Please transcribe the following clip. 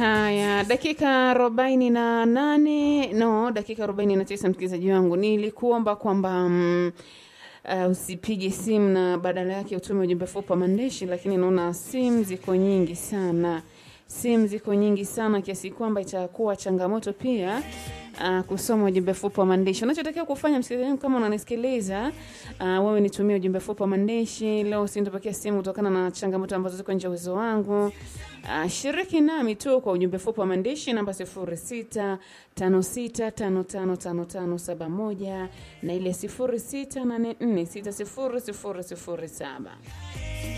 Haya, dakika arobaini na nane no, dakika arobaini na tisa msikilizaji wangu, nilikuomba kwamba mm, uh, usipige simu na badala yake utume ujumbe fupi wa maandishi, lakini naona simu ziko nyingi sana, simu ziko nyingi sana kiasi kwamba itakuwa changamoto pia uh, kusoma ujumbe fupi wa maandishi. Unachotakiwa kufanya msikilizaji wangu, kama unanisikiliza uh, wewe nitumie ujumbe fupi wa maandishi leo. Sintopokea simu kutokana na changamoto ambazo ziko nje ya uwezo wangu. Uh, shiriki nami tu kwa ujumbe fupi wa maandishi namba sifuri sita tano sita tano tano tano tano saba moja na ile sifuri sita nane nne sita sifuri sifuri sifuri saba.